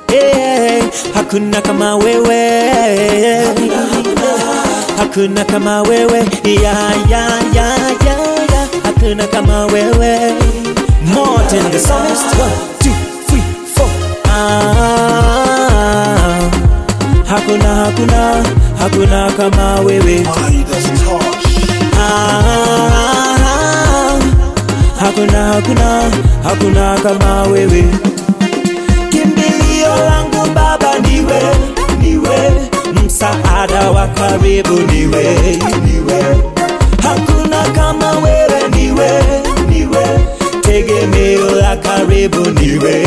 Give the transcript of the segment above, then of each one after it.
eh, hakuna kama wewe hakuna kama wewe ya ya ya ya ya hakuna kama wewe Martin the psalmist one two three four ah hakuna hakuna hakuna kama wewe ah hakuna hakuna hakuna kama wewe kimbilio langu baba niwe niwe msaada wa karibu niwe niwe hakuna kama wewe niwe niwe tegemeo la karibu niwe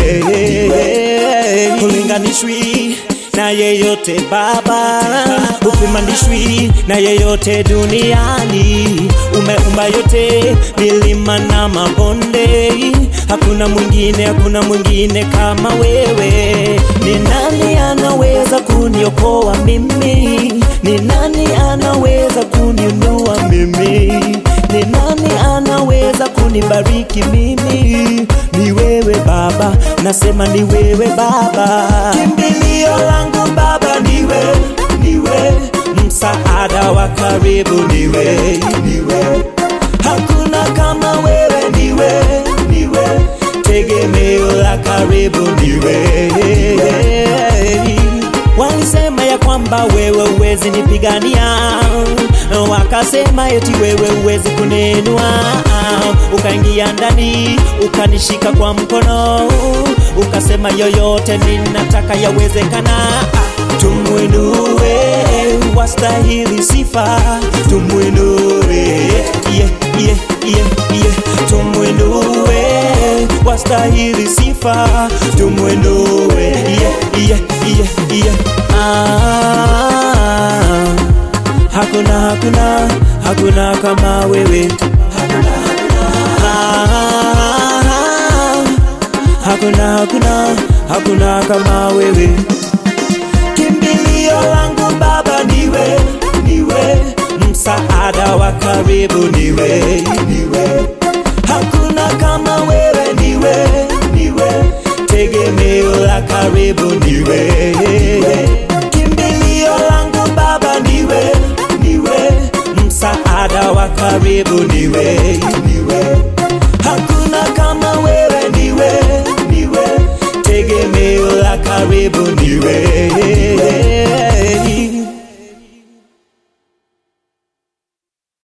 kulinganishwi na yeyote baba upimanishwi na yeyote duniani umeumba yote milima na mabonde hakuna mwingine hakuna mwingine kama wewe ni nani anaweza kuniokoa mimi ni nani anaweza kuniinua mimi ni nani anaweza kunibariki mimi ni wewe baba nasema ni wewe baba kimbilio langu baba niwe niwe msaada wa karibu niwe niwe hakuna kama wewe niwe niwe tegemeo la karibu niwe walisema ya kwamba wewe uwezi nipigania wakasema eti wewe uwezi kunenua ukaingia ndani ukanishika kwa mkono ukasema yoyote ninataka yawezekana tumwinue wastahili sifa tumwinue yeah, yeah, yeah, yeah. tumwinue wastahili sifa tumwinue yeah, yeah, yeah, yeah. Ah, hakuna hakuna hakuna kama wewe ah, hakuna hakuna hakuna kama wewe kimbilio langu baba niwe niwe msaada wa karibu niwe niwe hakuna kama wewe niwe niwe tegemeo la karibu niwe kimbilio langu baba niwe niwe msaada wa karibu niwe niwe hakuna kama wewe niwe niwe tegemeo la karibu niwe